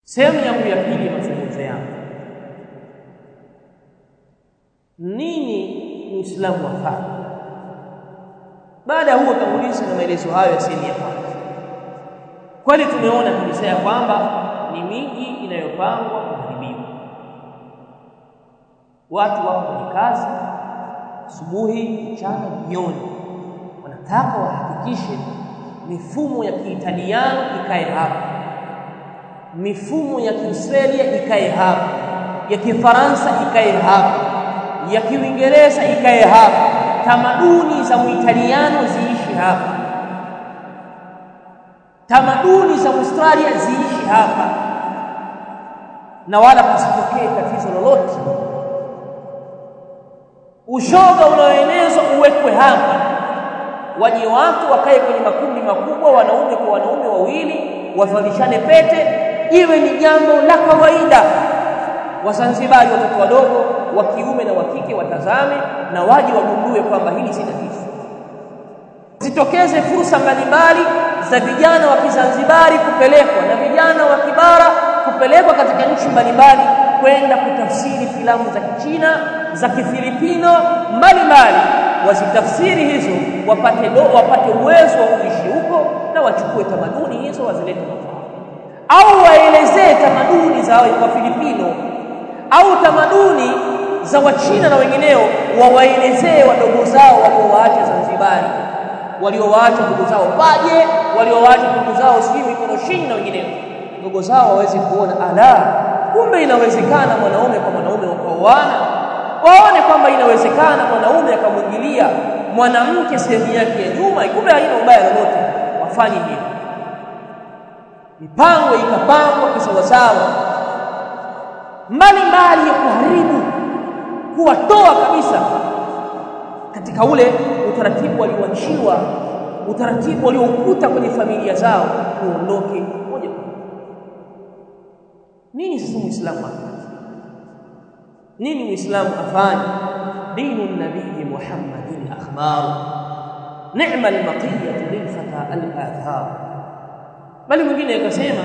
sehemu yangu ya pili ya mazungumzo yangu nini muislamu afanye baada ya huo utangulizi na maelezo hayo ya sehemu ya kwanza kweli tumeona kabisa ya kwamba ni miji inayopangwa kuharibiwa watu wako kwenye kazi asubuhi mchana jioni wanataka wahakikishe mifumo ya kiitaliano ikae hapa mifumo ya kiaustralia ikae hapa ya kifaransa ikae hapa ya kiingereza ikae hapa tamaduni za muitaliano ziishi hapa tamaduni za australia ziishi hapa na wala pasitokee tatizo lolote ushoga unaoenezwa uwekwe hapa waje watu wakae kwenye makundi makubwa wanaume kwa wanaume wawili wavalishane pete iwe ni jambo la kawaida wazanzibari watoto wadogo wa kiume na wa kike watazame na waje wagundue kwamba hili si tatizo zitokeze fursa mbalimbali za vijana wa kizanzibari kupelekwa na vijana wa kibara kupelekwa katika nchi mbalimbali kwenda kutafsiri filamu za kichina za kifilipino mbalimbali wazitafsiri hizo wapate do, wapate uwezo wa kuishi huko na wachukue tamaduni hizo wazilete au waelezee tamaduni za Wafilipino au tamaduni za Wachina na wengineo, wawaelezee wadogo zao waliowaacha Zanzibari, waliowaacha ndugu zao Paje, waliowaacha ndugu zao sijui Mikoroshini na wengineo, ndugu zao waweze kuona ala, kumbe inawezekana mwanaume kwa mwanaume wakaoana, waone kwamba inawezekana mwanaume akamwingilia mwanamke sehemu yake ya nyuma, kumbe haina ubaya lolote, wafanye hivyo mipango ikapangwa kisawasawa mbalimbali ya kuharibu kuwatoa kabisa katika ule utaratibu walioachiwa utaratibu walioukuta kwenye familia zao uondoke moja kwa moja nini sasa muislamu afanye nini muislamu afanye dinu nabii muhammadin akhbar ni'ma al-maqiyatu lil-fata al-athar bali mwingine akasema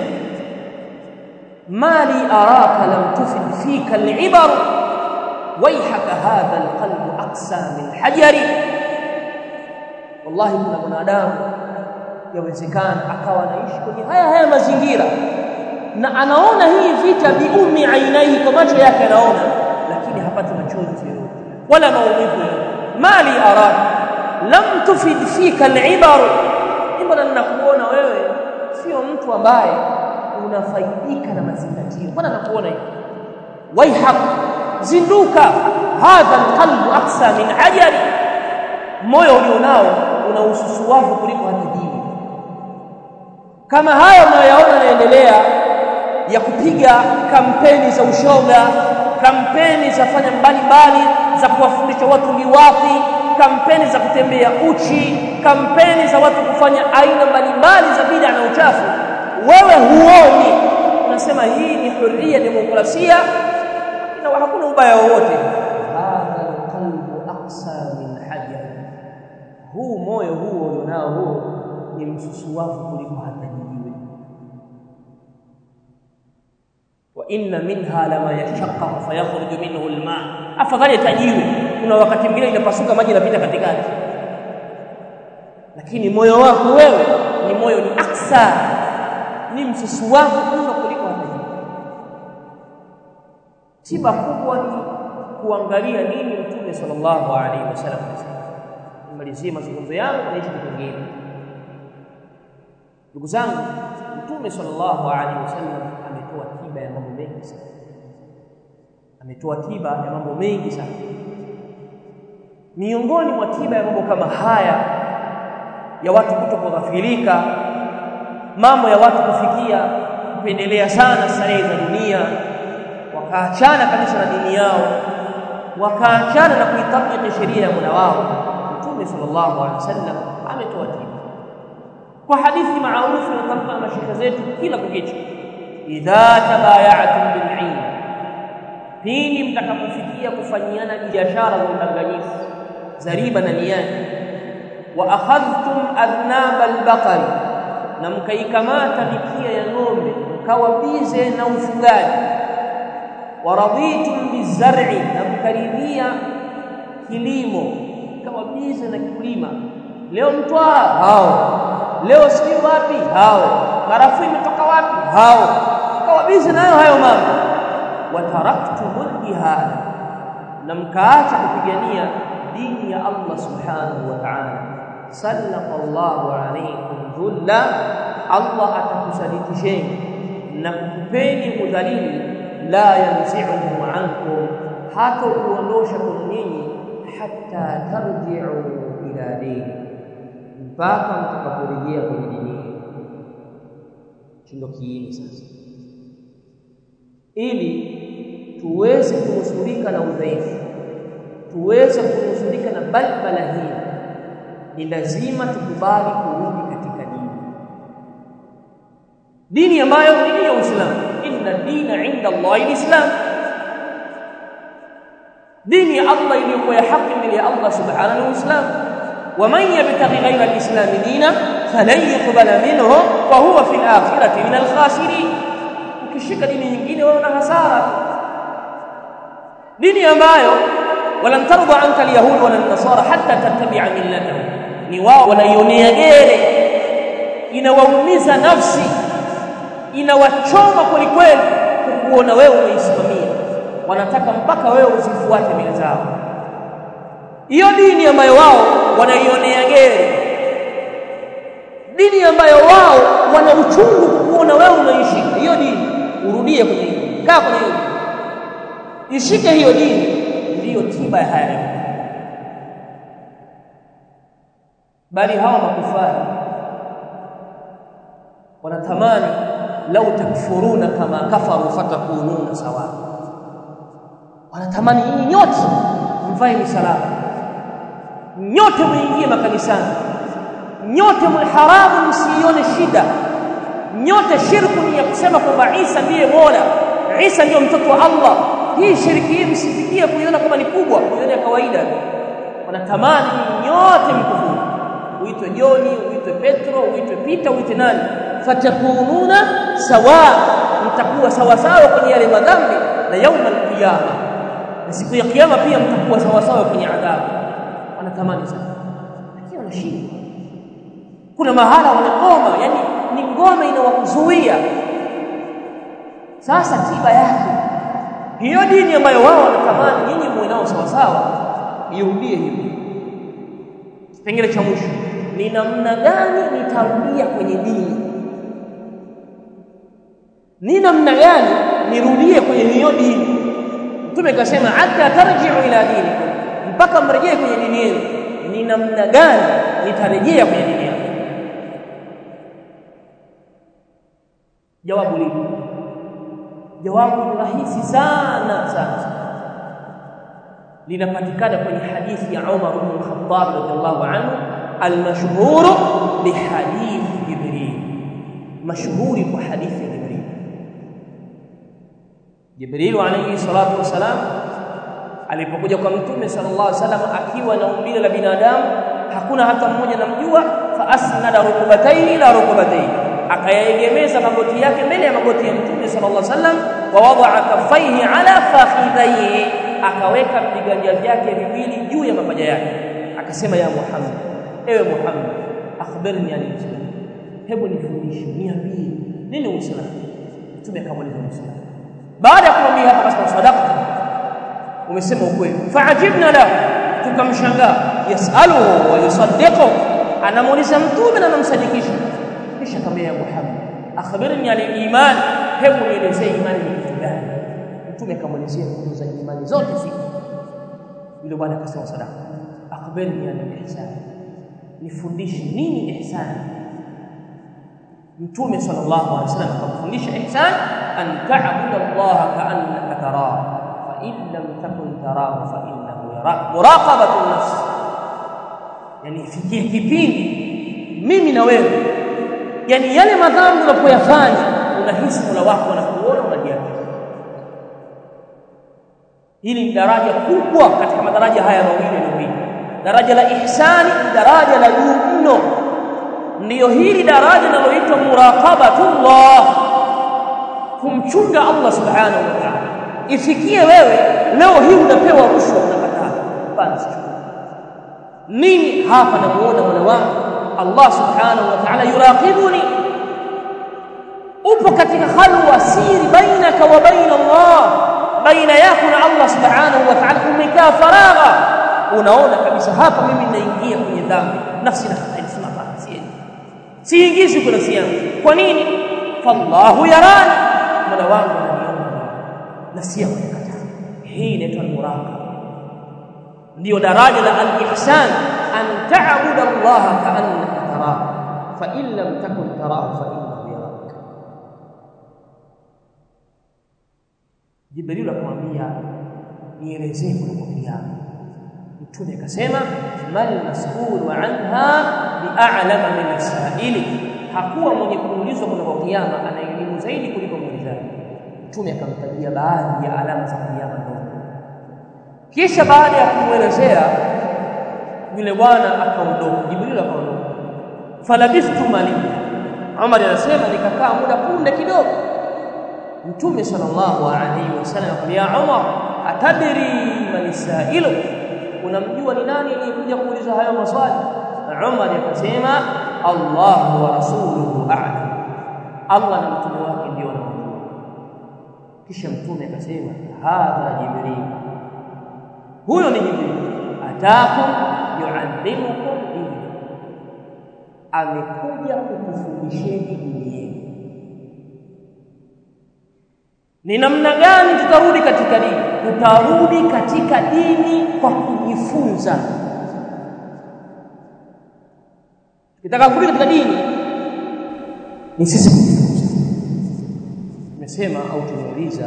mali araka lam tufid fika al-ibar waihaka hadha al-qalb aqsa min hajari wallahi kuna mwanadamu yawezekana akawa anaishi kwenye haya haya mazingira na anaona hii vita biumi ainaihi kwa macho yake anaona lakini hapati machozi yoyote wala maumivu mali araka lam tufid fika al-ibar mbona ninakuona wewe sio mtu ambaye unafaidika na mazingatio mbona nakuona hivi waihak zinduka hadha alqalbu aqsa min ajali moyo ulionao una ususuwavu kuliko hata jiwe kama haya unayoyaona yanaendelea ya kupiga kampeni za ushoga kampeni za fanya mbalimbali za kuwafundisha watu liwapi kampeni za kutembea uchi kampeni za watu kufanya aina mbalimbali za bid'a na uchafu wewe huoni unasema hii ni huria demokrasia na hakuna ubaya wowote hadha alqalbu aqsa min hajar huu moyo huo ulionao huo ni msusuwavu kuliko hata jiwe wa inna minha lama yashaqqaqu fayakhruju minhu alma afadhali tajiwe kuna wakati mwingine inapasuka maji yanapita katikati lakini moyo wako wewe ni moyo ni aksa ni msusuwavu mno kuliko hata jiwe tiba kubwa ni kuangalia nini mtume sallallahu alaihi wasallam nimalizie mazungumzo yangu na hicho kipengele ndugu zangu mtume sallallahu alaihi wasallam ametoa tiba ya mambo mengi sana ametoa tiba ya mambo mengi sana miongoni mwa tiba ya mambo kama haya ya watu kutokughafilika mambo ya watu kufikia kupendelea sana starehe za dunia wakaachana kabisa na dini yao wakaachana na kuitabiki sheria ya Mola wao Mtume sallallahu alaihi wasallam ametoa tiba kwa hadithi maarufu inatamka na mashaka zetu kila kukicha idha tabaya'tum bil'in pindi mtakapofikia kufanyiana biashara za udanganyifu za riba na niyani wa akhadhtum adhnab al-baqari na mkaikamata mikia ya ng'ombe mkawa bize na ufugaji waraditum bizar'i na mkaridhia kilimo mkawa bize na kulima leo mtwara hao leo sijui wapi hao karafuu imetoka wapi hao mkawa bize nayo hayo mambo wataraktumul jihad na mkaacha kupigania dini ya Allah subhanahu wa ta'ala sallallahu alaykum dhulla Allah atakusadikisheni na kukupeni udhalili la yanzi'uhu ankum hata kuondosha kwa nyinyi hatta tarji'u ila dini mpaka mtakaporejea kwenye dini chindo kiini sasa ili tuweze kunusurika na udhaifu tuweze kunusurika na balbala hii ni lazima tukubali kurudi katika dini dini ambayo ni dini ya Uislamu inna dina inda Allah alislam dini ya Allah iliyokuwa ya haki mbele ya Allah subhanahu wa Uislamu ومن يبتغي غير الاسلام دينا فلن يقبل منه وهو في الاخره من الخاسرين ukishika dini nyingine wewe una hasara dini ambayo walan tarda anka alyahud wala nasara hatta tattabi'a millatahum ni wao wanaionea gere inawaumiza nafsi inawachoma kwelikweli kukuona wewe umeisimamia wanataka mpaka wewe usifuate mila zao hiyo dini ambayo wao wanaionea gere dini ambayo wao wana uchungu kukuona wewe unaishika hiyo dini urudie kwenye hiyo kaa kwenye hiyo ishike hiyo dini ndiyo tiba ya haya bali hawa makufari wanatamani lau takfuruna kama kafaru fatakununa sawa wanatamani nyinyi nyote mvae misalaba nyote muingie makanisani nyote mharamu msione shida nyote shirku ni ya kusema kwamba Isa ndiye Mola Isa ndio mtoto wa Allah hii shiriki hii msifikie kuiona kama ni kubwa kuiona ya kawaida wanatamani nyote mkufuru uitwe Joni uitwe Petro uitwe Pita uitwe nani fatakununa sawa mtakuwa sawa sawa kwenye yale madhambi na yauma alqiyama na siku ya kiyama pia mtakuwa sawa sawa kwenye adhabu wanatamani sana lakini wanashindwa kuna mahala wanagoma yani ni ngome inawakuzuia sasa tiba yake hiyo dini ambayo wao wanatamani nyinyi muwe nao sawa sawa irudie hivi kipengele cha mwisho ni namna gani nitarudia kwenye dini ni namna gani nirudie kwenye hiyo dini mtume kasema hatta tarji'u ila dinikum mpaka mrejee kwenye dini yenu ni namna gani nitarejea kwenye dini yenu jawabu lipi jawabu ni rahisi sana sana linapatikana kwenye hadithi ya Umar ibn Khattab radhiallahu anhu almashhur bihadith Jibril mashhuri kwa hadithi ya Jibril Jibril alayhi salatu wasalam alipokuja kwa mtume sallallahu alaihi wasallam akiwa na umbile la binadamu hakuna hata mmoja namjua fa asnada rukbataini ila rukbataini akayaegemeza magoti yake mbele ya magoti ya mtume sallallahu alaihi wasallam wa wadaa kaffaihi ala fakhidhaihi akaweka viganja vyake viwili juu ya mapaja yake akasema ya Muhammad ewe Muhammad akhbirni an islam hebu nifundishe niambie nini uislamu mtume akamuuliza uislamu baada ya kumwambia hapa basi sadaka umesema ukweli faajibna lahu tukamshangaa yasaluhu wa yusaddiqu anamuuliza mtume na anamsadikisha kisha akamwambia Muhammad akhbirni an iman hebu nielezee imani ni kitu gani mtume akamwelezea nguzo za imani zote sita yule bwana akasema sadaka akhbirni an ihsan nifundishe nini ihsan mtume sallallahu alaihi wasallam akamfundisha ihsan an ta'budu Allah ka'annaka tarahu fa in lam takun tarahu fa innahu yarak muraqabatu nafs yani ifikie kipindi mimi na wewe yani yale madhambi unapoyafanya unahisi Mola wako anakuona unajiamini hili ni daraja kubwa katika madaraja haya mawili yaliyopita daraja la ihsani ni daraja la juu mno ndiyo hili daraja linaloitwa muraqabatullah kumchunga Allah subhanahu wa ta'ala ifikie wewe leo hii unapewa rushwa unakataa basi mimi hapa namuona mola wangu Allah subhanahu wa ta'ala yuraqibuni upo katika khalwa siri bainaka wa baina Allah baina yako na Allah subhanahu wa ta'ala umekaa faragha unaona kabisa hapa mimi naingia kwenye dhambi nafsi na inasema hapa siendi siingizi kwa nafsi yangu kwa nini fallahu yarani mola wangu ananiona na si kukataa hii inaitwa muraqaba ndio daraja la al-ihsan an ta'budu Allah ka'annaka tarahu fa in lam takun tarahu fa innahu yarak Jibril akamwambia nielezee kuliko kiyama mtume akasema mal mas'ulu anha bi'alama min as-sa'ili hakuwa mwenye kuulizwa kuliko kiyama ana elimu zaidi kuliko muulizaji mtume akamtajia baadhi ya alama za kiyama ndogo kisha baada ya kumwelezea yule bwana akaondoka jibril akaondoka falabistu maliya Umar anasema nikakaa muda punde kidogo mtume sallallahu alaihi wasallam akamwambia Umar atadri man sailu unamjua ni nani aliyekuja kuuliza hayo maswali Umar akasema Allah wa rasuluhu a'lam Allah na mtume wake ndio wanajua kisha mtume akasema hadha jibril huyo ni jibril atakum yuallimukum dini amekuja kukufundisheni dini yenu ni namna gani tutarudi katika dini tutarudi katika dini kwa kujifunza kitaka kurudi katika dini ni sisi kujifunza tumesema au tumeuliza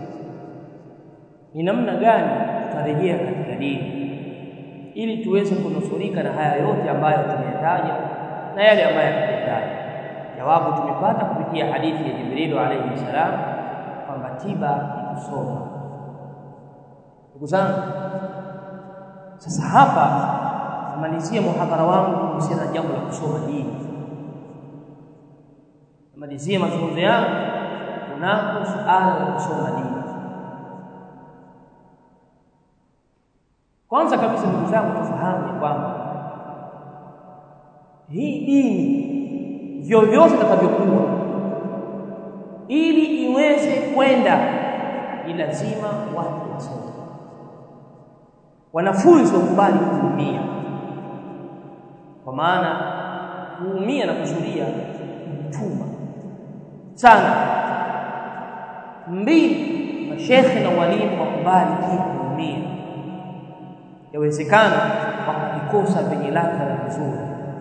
ni namna gani tutarejea katika dini ili tuweze kunusurika na haya yote ambayo tumeyataja na yale ambayo tumeyataja jawabu tumepata kupitia hadithi ya Jibril alayhi salam kwamba tiba ni kusoma ndugu zangu sasa hapa namalizia muhadhara wangu kuhusiana na jambo la kusoma dini namalizia mazungumzo yangu kunako suala la kusoma dini kwanza kabisa ndugu zangu tufahamu kwamba hii dini vyovyote itakavyokuwa ili iweze kwenda ni lazima watu wasome wanafunzi wakubali kuumia kwa maana kuumia na kusudia mtuma sana mbili mashekhe na walimu wakubali pia kuumia yawezekana wakavikosa venye ladha na vizuri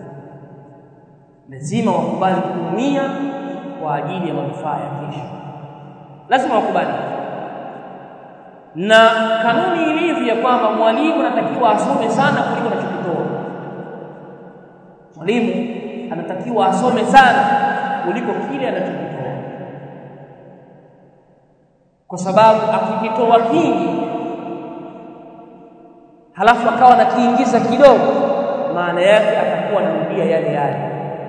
lazima wakubali kuumia kwa ajili ya manufaa ya kesho lazima wakubali na kanuni ilivyo ya kwamba mwalimu anatakiwa asome sana kuliko anachokitoa mwalimu anatakiwa asome sana kuliko kile anachokitoa kwa sababu akikitoa kingi halafu akawa anakiingiza kidogo maana yake atakuwa anarudia yale yale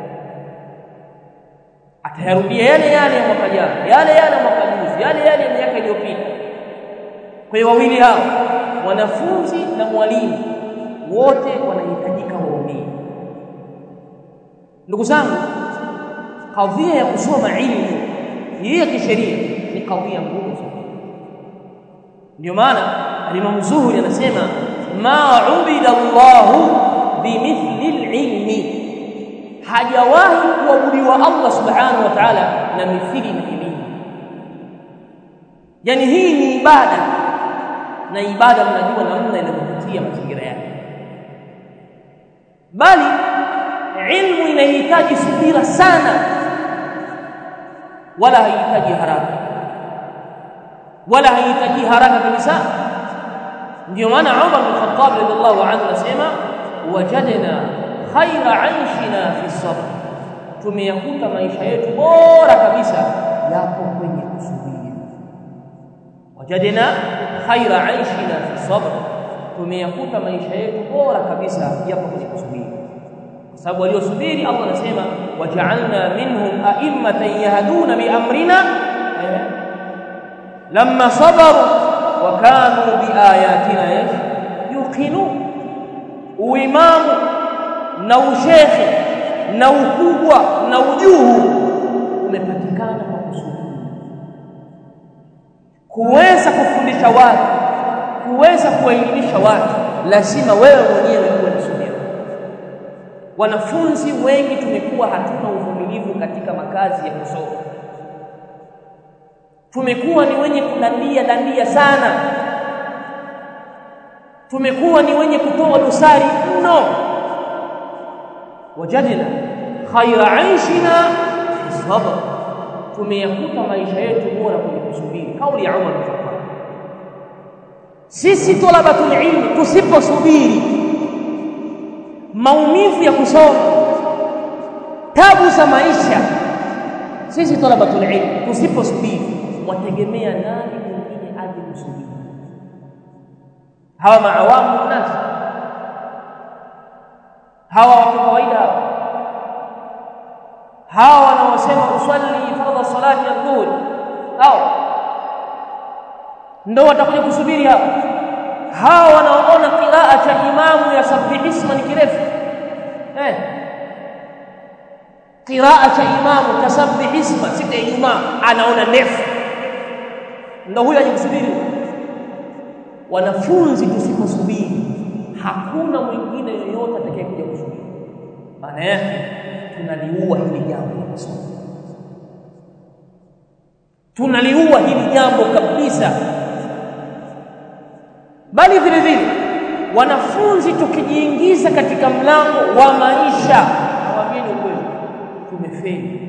atayarudia yale yale ya mwaka jana yale yale ya mwaka juzi yale yale ya miaka iliyopita kwa hiyo wawili hao wanafunzi na mwalimu wote wanahitajika waumie ndugu zangu kadhia ya kusoma ilmu hii ya kisheria ni kadhia ngumu sana ndio maana alimamu zuhuri anasema ma ubida Allahu bimithli alilmi hajawahi kuabudiwa Allah subhanahu wa ta'ala na mithili na elimu yani hii ni ibada na ibada mnajua namna inavyopitia mazingira yake bali ilmu inahitaji subira sana wala haihitaji haraka wala haihitaji haraka kabisa ndio maana Umar bin Khattab radhiallahu anhu anasema wajadna khaira aishina fi sabr tumeyakuta maisha yetu bora kabisa yapo kwenye kusubiri wajadna khaira aishina fi sabr tumeyakuta maisha yetu bora kabisa yapo kwenye kusubiri kwa sababu waliosubiri Allah anasema waja'alna minhum a'immatan yahduna bi amrina lamma sabaru wa kanu biayatina yuqinun uimamu na ushekhe na ukubwa na ujuhu umepatikana kwa kusubiri kuweza kufundisha watu kuweza kuwaelimisha watu lazima wewe mwenyewe uwe na subira wanafunzi wengi tumekuwa hatuna uvumilivu katika makazi ya kusoma tumekuwa ni wenye kudandia dandia sana tumekuwa ni wenye kutoa dosari mno wajadna khaira aishina fi sabr tumeyakuta maisha yetu bora kwenye kusubiri kauli ya Umar bin Khattab sisi talabatul ilmi tusiposubiri maumivu ya kusoma tabu za maisha sisi talabatul ilmi tusiposubiri wategemea nani mwingine aje kusubiri hawa maawamu nasi hawa watu kawaida hawa hawa wanaosema usalli fardha salati adhuhuri hao ndio watakuja kusubiri hapa hawa wanaoona qiraa cha imamu ya sabbi isma ni kirefu eh qiraa cha imamu cha sabbi isma siku ya Ijumaa anaona ndefu ndio huyo ajikusubiri wanafunzi tusiposubiri hakuna mwingine yoyote atakayekuja kusubiri maana yake tunaliua hili jambo la masomo tunaliua hili jambo kabisa bali vile vile wanafunzi tukijiingiza katika mlango wa maisha nawaambieni ukweli tumefeli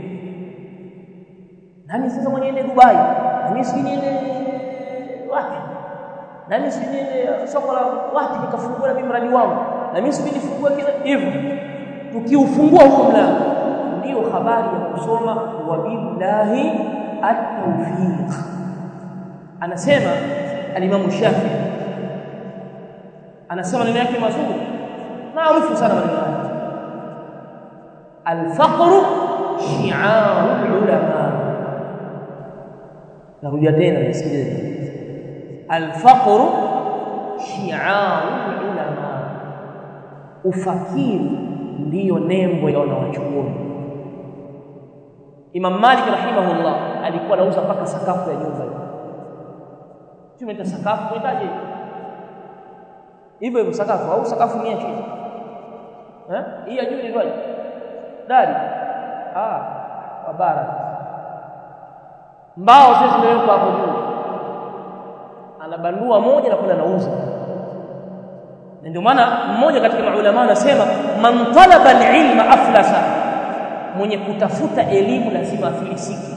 nani sasa mwenye ende Dubai nani si niende wapi nani si niende soko la wapi nikafungua mimi mradi wangu na mimi si nifungue kile hivyo tukiufungua huo mlango ndio habari ya kusoma wa billahi at-tawfiq anasema al-Imam Shafi anasema neno yake mazuri maarufu sana maneno yake al-faqr shi'ar ulama narudia tena nisikilize al-faqr shi'ar ulama ufakiri ndiyo nembo ya wanawachuoni Imam Malik rahimahullah alikuwa anauza mpaka sakafu ya nyumba hiyo. Tumeita sakafu tunaitaje? Hivyo hivyo sakafu au sakafu ni ya chini? Eh? Hii ya juu ni ndio? Dari. Ah, wa bara. Mbao sisi zimewekwa hapo juu. Anabandua moja na kwenda anauza. Na ndio maana mmoja katika maulama anasema man talaba al-ilma aflasa mwenye kutafuta elimu lazima afilisike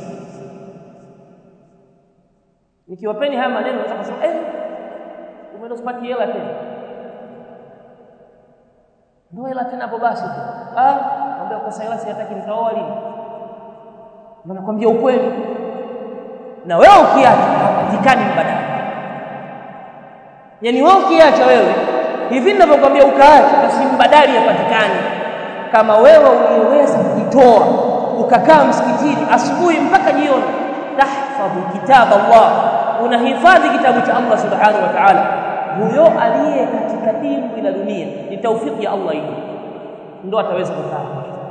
nikiwapeni haya maneno naweza kusema eh umeenda usipati hela tena ndio hela tena hapo basi ah naomba kosa hela siyataki nitaoa lini na nakwambia ukweli na wewe ukiacha hapatikani mbadala yani wewe ukiacha wewe hivi ninavyokuambia ukaacha basi mbadali hapatikani kama wewe uliweza kujitoa ukakaa msikitini asubuhi mpaka jioni tahfadhu kitab Allah unahifadhi kitabu cha Allah subhanahu wa ta'ala huyo aliye katika dini la dunia ni taufiki ya Allah hiyo ndio ataweza kukaa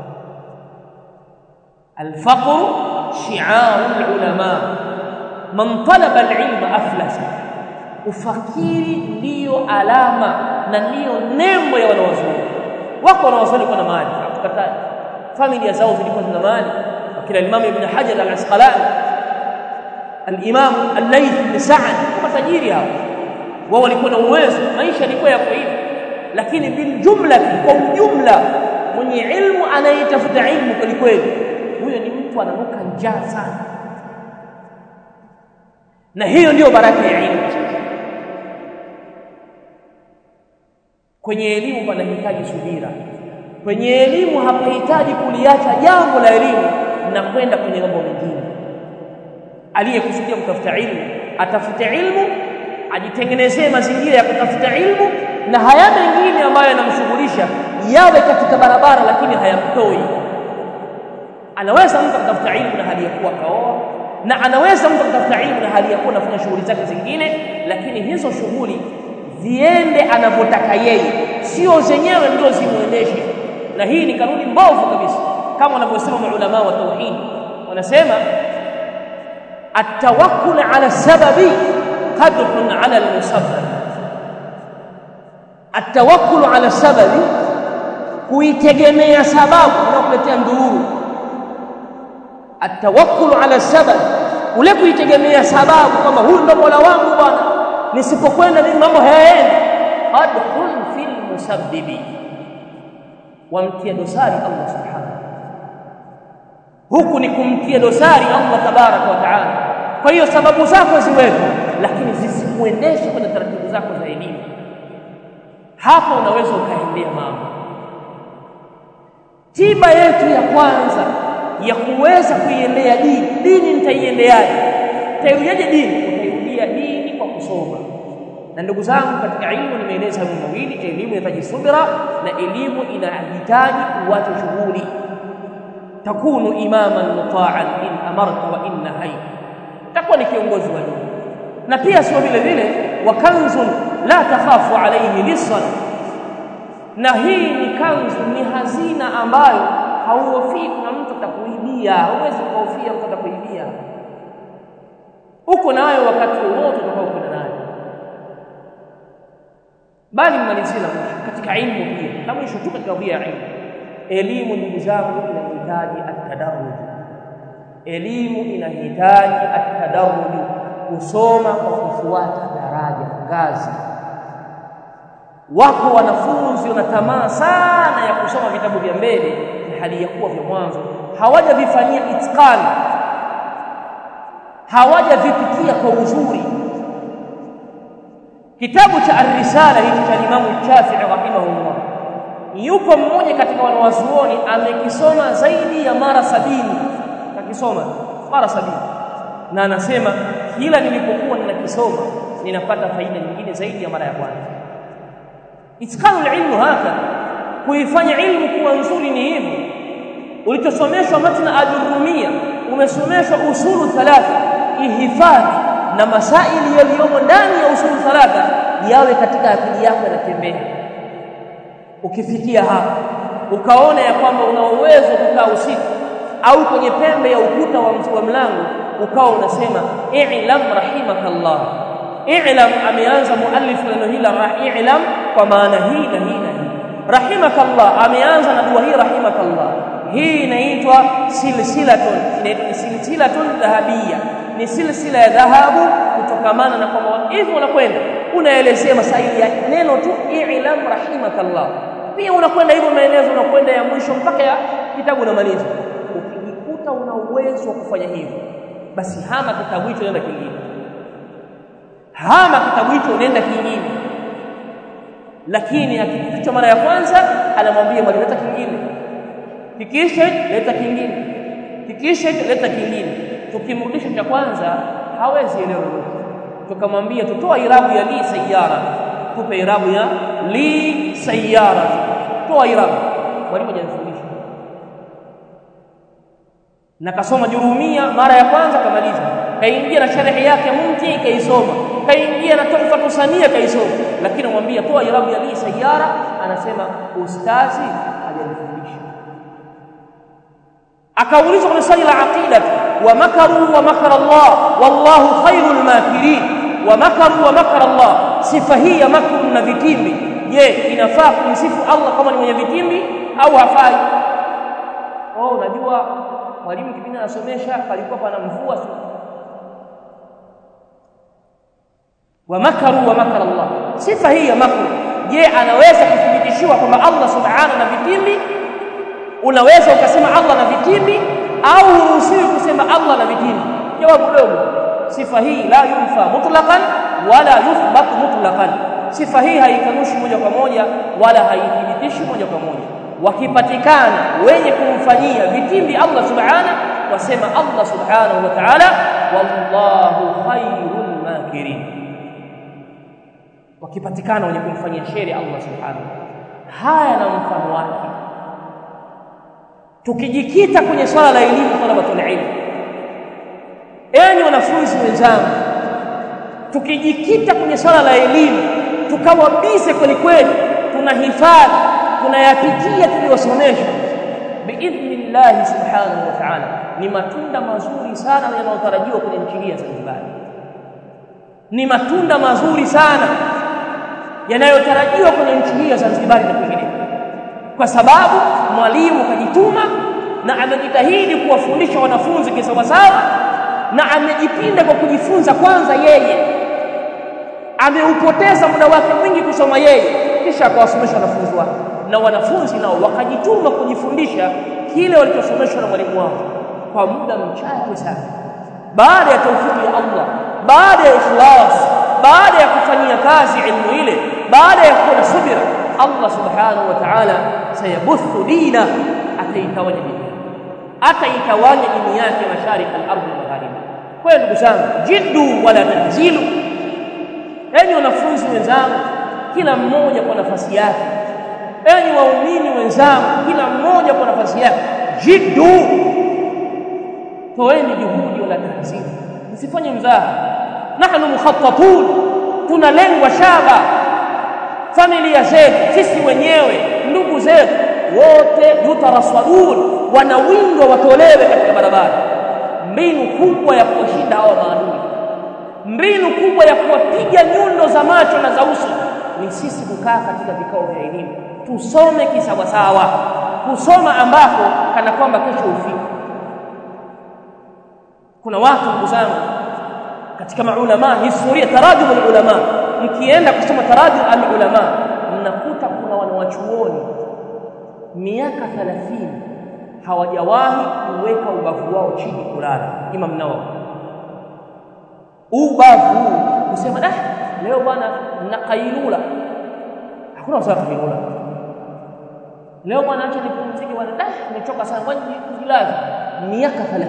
الفقر شعار العلماء من طلب العلم افلس ufakiri ndiyo alama na ndiyo nembo ya wanawazuoni wako wanawazuoni kwa na mali hatukatai familia zao zilikuwa zina mali wakila Imam Ibn Hajar al-Asqalani al-Imam al-Layth ibn Sa'd kama tajiri hao wao walikuwa na uwezo maisha yalikuwa yako hivi lakini bil jumla kwa ujumla mwenye ilmu anayetafuta ilmu kweli kweli huyo ni mtu ananuka njaa sana na hiyo ndiyo baraka ya ilmu kwenye elimu panahitaji subira kwenye elimu hapahitaji kuliacha jambo la elimu na kwenda kwenye mambo mengine aliyekusudia kutafuta ilmu atafute ilmu ajitengenezee mazingira ya kutafuta ilmu na haya mengine ambayo yanamshughulisha yawe katika barabara lakini hayamtoi anaweza mtu kutafuta ilmu na hali ya kuwa kaoa na anaweza mtu kutafuta ilmu na hali ya kuwa anafanya shughuli zake zingine lakini hizo shughuli ziende anavyotaka yeye sio zenyewe ndio zimuendeshe na hii ni kanuni mbovu kabisa kama wanavyosema maulama wa tauhid wanasema التوكل على السبب قدح على المسبب التوكل على السبب kuitegemea sababu unakuletea ndururu atawakkulu ala sabab ule kuitegemea sababu kwamba huyu ndo mola wangu bwana nisipokwenda mimi mambo hayaendi qadhun fil musabbibi wamtia dosari Allah subhanahu huku ni kumtia dosari Allah tabaraka wa taala kwa hiyo sababu zako ziwepo lakini zisikuendeshe kwenye taratibu zako za elimu hapa unaweza ukaendea mambo tiba yetu ya kwanza ya kuweza kuiendea dini dini nitaiendeaje tairudiaje dini utairudia dini kwa kusoma na ndugu zangu katika elimu nimeeleza mambo mawili elimu inahitaji subira na elimu inahitaji kuacha shughuli takunu imaman mutaan in amarta wa in nahaita takuwa ni kiongozi wa dini na pia sio vile vile wa kanzun la takhafu alayhi lisan na hii ni kanzu ni hazina ambayo hauhofii kuna mtu atakuibia huwezi kuhofia mtu atakuibia uko nayo wakati wowote utakao kwenda nayo bali mmalizia na mwisho katika ilmu pia na mwisho tu katika bia ya ilmu elimu ndugu zangu inahitaji atadarruj elimu inahitaji atadarruj kusoma kwa kufuata daraja ngazi wako wanafunzi wana tamaa sana ya kusoma vitabu vya mbele hali ya kuwa vya mwanzo hawajavifanyia itqani hawajavipitia kwa uzuri kitabu cha ar-risala hicho cha Imam Shafi'i rahimahullah yupo mmoja katika wanawazuoni amekisoma zaidi ya mara sabini akisoma mara sabini na anasema kila nilipokuwa ninakisoma ninapata faida nyingine zaidi ya mara ya kwanza itqanul ilmu haka kuifanya ilmu kuwa nzuri ni hivi ulichosomeshwa matna ajurumia umesomeshwa usulu thalatha ihifadhi na masaili yaliyomo ndani ya usulu thalatha yawe katika akili yako yanatembea ukifikia hapa ukaona ya kwamba una uwezo kukaa usiku au kwenye pembe ya ukuta wa, wa mlango ukawa unasema i'lam rahimakallah i'lam ameanza muallif neno hili la i'lam kwa maana hii na hii na hii rahimakallah ameanza na dua hii rahimakallah hii inaitwa silsilatun inaitwa silsilatun dhahabia ni silsila ya dhahabu kutokamana na kwamba hivyo unakwenda unaelezea masaili ya neno tu i'lam rahimakallah pia unakwenda hivyo maelezo unakwenda ya mwisho mpaka ya kitabu unamaliza ukijikuta una uwezo wa kufanya hivyo basi hama kitabu hicho nenda kingine hama kitabu hicho unaenda kingine lakini akikificha mara ya kwanza anamwambia mwalimu leta kingine kikisha leta kingine kikisha leta kingine tukimrudisha cha kwanza hawezi elewa tukamwambia tutoa irabu ya li sayara tupe irabu ya li sayara toa irabu mwalimu hajanifundisha na kasoma jurumia mara ya kwanza kamaliza kaingia na sharhi yake mti kaisoma kaingia na tuhfatu sania kaisoma lakini namwambia toa irabu ya li sayara anasema ustazi hajanifundisha akaulizwa kwenye swali la aqida wa makaru wa makara Allah wallahu khairul makirin wa makaru wa makara Allah sifa hii ya makru na vitimbi je inafaa kumsifu Allah kama ni mwenye vitimbi au hafai oh unajua mwalimu kipindi anasomesha palikuwa pana mvua wa makaru wa makara Allah sifa hii ya makru je anaweza kuthibitishiwa kwamba Allah subhanahu na vitimbi unaweza ukasema Allah na vitimbi au huruhusiwi kusema Allah na vitimbi jawabu dogo sifa hii la yunfa mutlaqan wala yuthbat mutlaqan sifa hii haikanushi moja kwa moja wala haithibitishi moja kwa moja wakipatikana wenye kumfanyia vitimbi Allah subhanahu wasema Allah subhanahu wa ta'ala wallahu khairul makirin wakipatikana wenye kumfanyia sheri Allah subhanahu haya na mfano wake tukijikita kwenye swala la elimu talabatul ilm enyi wanafunzi wenzangu tukijikita kwenye swala la elimu tukawa bize kweli kweli tunahifadhi tunayapitia tuliyosomeshwa biidhnillahi subhanahu wa ta'ala ni matunda mazuri sana yanayotarajiwa kwenye nchi hii ya Zanzibar ni matunda mazuri sana yanayotarajiwa kwenye nchi hii ya Zanzibar na kwingine kwa sababu mwalimu kajituma na amejitahidi kuwafundisha wanafunzi kisawasawa na amejipinda kwa kujifunza kwanza yeye ameupoteza muda wake mwingi kusoma yeye kisha akawasomesha wanafunzi wake na wanafunzi nao wakajituma kujifundisha kile walichosomeshwa na mwalimu wao kwa muda mchache sana baada ya taufiki ya Allah baada ya ikhlas baada ya kufanyia kazi ilmu ile baada ya kuwa na subira Allah subhanahu wa ta'ala sayabuthu dina ataitawanya dini ataitawanya dini yake mashariki al-ardh na magharibi kwa ndugu zangu jiddu wala tanzilu enyi wanafunzi wenzangu kila mmoja kwa nafasi yake enyi waumini wenzangu kila mmoja kwa nafasi yake jiddu toeni juhudi wala tanzilu msifanye mzaha nahnu mukhattatun tunalengwa shaba familia zetu sisi wenyewe ndugu zetu wote yutaraswadun wanawindwa watolewe katika barabara mbinu kubwa ya kuwashinda hawa maadui mbinu kubwa ya kuwapiga nyundo za macho na za uso ni sisi kukaa katika vikao vya elimu tusome kisawasawa kusoma ambako kana kwamba kesho ufike kuna watu ndugu zangu katika maulama historia tarajum ulama mkienda kusoma tarajum al-ulama mnakuta kuna wanawachuoni miaka 30 hawajawahi kuweka ubavu wao chini kulala Imam Nawawi ubavu kusema ah leo bwana na kailula hakuna usawa kailula leo bwana acha nipumzike bwana ah nimechoka sana ngoja nijilaze miaka 30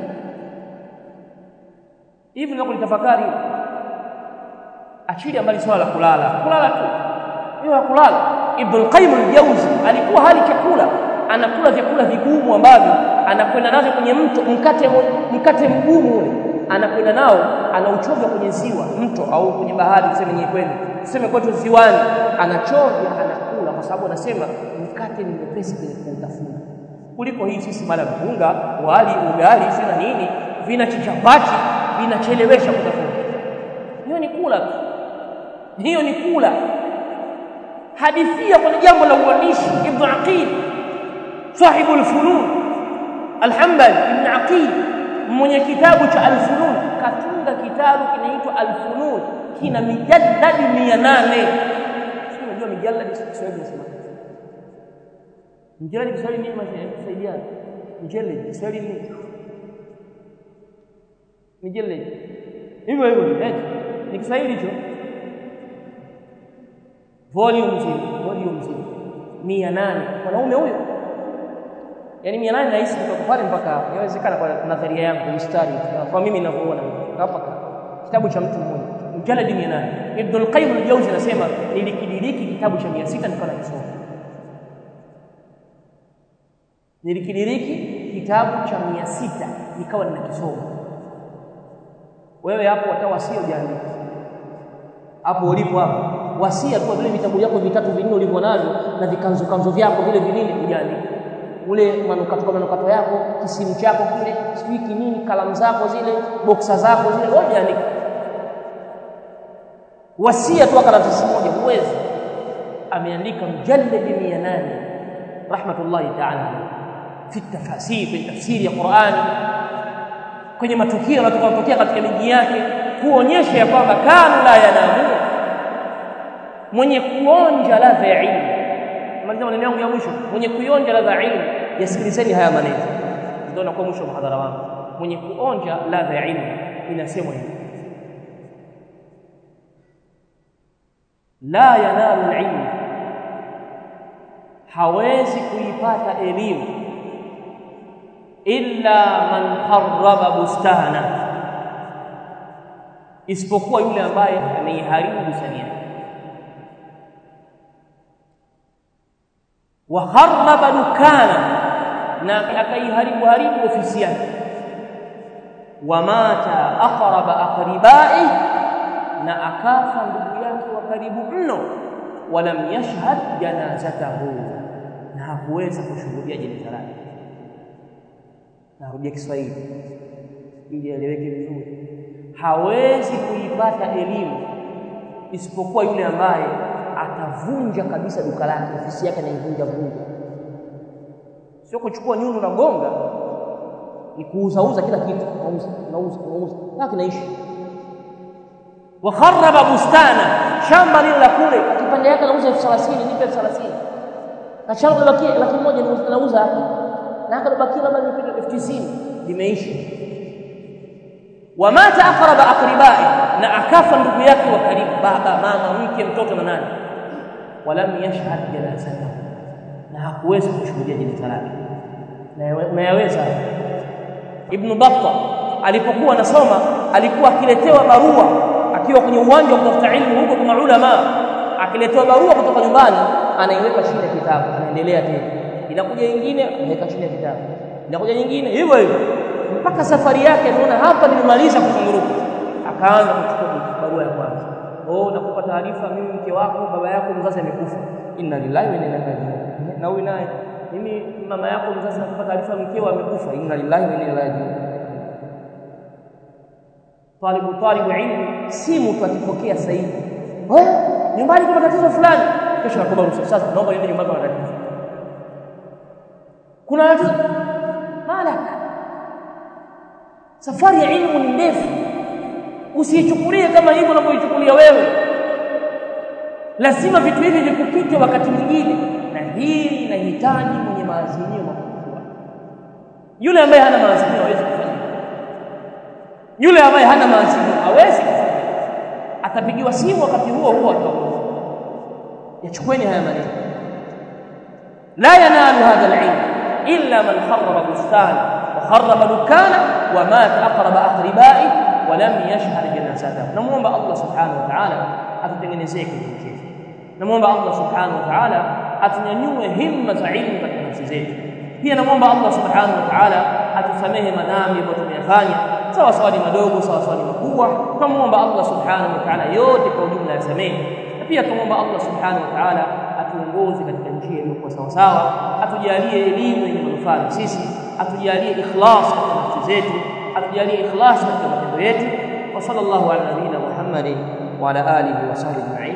hivi ndio kulitafakari achilia mbali swala la kulala kulala tu hiyo ya kulala Ibn al-Qayyim al-Jawzi alikuwa hali chakula anakula vyakula vigumu ambavyo anakwenda nazo kwenye mto mkate mkate mgumu ule anakwenda nao anauchovya kwenye ziwa mto au kwenye bahari tuseme nyewe kwenu tuseme kwetu ziwani anachovya anakula kwa sababu anasema mkate ni mwepesi kwenye kuutafuna kuliko hii sisi mara mpunga wali ugali sina nini vina chichapati vinachelewesha kutafuna hiyo ni kula tu hiyo ni kula hadithia kwenye jambo la uandishi ibn aqil sahibu al-funun al-hanbali ibn aqil mwenye kitabu cha al-funun katunga kitabu kinaitwa al-funun kina mijalladi 800 sio unajua mijalladi Kiswahili nasema mjalladi Kiswahili nini masaidiana mjalladi Kiswahili nini mjalladi hivyo hivyo eh ni Kiswahili hicho volume nzima volume nzima 800 mwanaume huyo yani 800 nahisi kutoka pale mpaka inawezekana kwa nadharia yangu mstari kwa mimi ninavyoona hapa kitabu cha mtu mmoja mjaladi 800 Ibn al-Qayyim al-Jawzi anasema nilikidiriki kitabu cha 600 nikawa nakisoma nilikidiriki kitabu cha 600 nikawa ninakisoma wewe hapo watawasia ujaandika hapo ulipo hapo wasia tu vile vitabu vyako vitatu vinne ulivyo navyo na vikanzo kanzo vyako vile vinini ujaandika ule manukato kwa manukato yako kisimu chako kile sijui kinini kalamu zako zile boksa zako zile wewe ujaandika wasia tu karatasi moja huwezi ameandika mjalladi 800 rahmatullahi ta'ala fi tafasir fi tafsiri ya Qur'ani kwenye matukio yanayotokea katika miji yake kuonyesha ya kwamba kanu la yanamu mwenye kuonja ladha ya ilmu maliza maneno yangu ya mwisho mwenye kuonja ladha ya ilmu yasikilizeni haya maneno ndio nakuwa mwisho wa mhadhara wangu mwenye kuonja ladha ya ilmu inasemwa hivi la yanalu ilmu hawezi kuipata elimu illa man harraba bustana isipokuwa yule ambaye ameiharibu bustani yake wa harraba dukana na akaiharibu haribu ofisi yake wamata aqraba aqribai na akafa ndugu yake wa karibu mno walam yashhad janazatahu na hakuweza kushuhudia jeneza lake narudia Kiswahili ili eleweke vizuri hawezi kuipata elimu isipokuwa yule ambaye atavunja kabisa duka lake ofisi yake anaivunja vunja sio kuchukua nyundo na gonga ni kuuzauza kila kitu nauza nauza nauza na kinaishi wa kharaba bustana shamba lile la kule kipande yake anauza elfu thelathini nipe elfu thelathini na shamba libakia laki moja nauza hapa na akalibakia labda nipe elfu tisini limeishi wamata aqraba aqribai na akafa ndugu yake wa karibu baba mama mke mtoto na nani walam yashhad janazatahu na hakuweza kushuhudia jeneza lake unayaweza ibn batta alipokuwa anasoma alikuwa akiletewa barua akiwa kwenye uwanja wa kutafuta ilmu huko kwa ulama akiletewa barua kutoka nyumbani anaiweka chini ya kitabu anaendelea tena inakuja nyingine anaweka chini ya kitabu inakuja nyingine hivyo hivyo mpaka safari yake anaona hapa nimemaliza kuzunguruka akaanza kuchukua barua ya kwanza oh nakupa taarifa mimi mke wako baba yako mzazi amekufa inna lillahi wa inna ilaihi rajiun na huyu naye mimi mama yako mzazi nakupa taarifa mkeo amekufa inna lillahi wa inna ilaihi rajiun talibu talibu ilmu si mtu akipokea sahihi wewe nyumbani kuna tatizo fulani kesho nakuomba ruhusa sasa naomba niende nyumbani kuna tatizo kuna tatizo malaka safari ya ilmu ni ndefu usiichukulie kama hivyo unavyoichukulia wewe lazima vitu hivi vikupite wakati mwingine na hili linahitaji mwenye maazimio makubwa yule ambaye hana maazimio hawezi kufanya yule ambaye hana maazimio hawezi kufanya atapigiwa simu wakati huo huo ataongoza yachukueni haya maneno la yanalu hadha alilm illa man kharraba bustana wa kharraba dukana wa mata aqraba aqribai wa lam yashhad janazatahu namuomba Allah subhanahu wa ta'ala atutengenezee kitu chetu namuomba Allah subhanahu wa ta'ala atunyanyue himma za ilmu katika nafsi zetu pia namwomba Allah subhanahu wa ta'ala atusamehe madhambi ambayo tumeyafanya sawa sawa ni madogo sawa sawa ni makubwa tunamwomba Allah subhanahu wa ta'ala yote kwa ujumla yasamehe na pia tunamwomba Allah subhanahu wa ta'ala atuongoze katika njia iliyokuwa sawa sawa atujalie elimu yenye manufaa na sisi atujalie ikhlas katika nafsi zetu atujalie ikhlas katika matendo yetu wa sallallahu ala nabiyina Muhammadin wa ala alihi wa sahbihi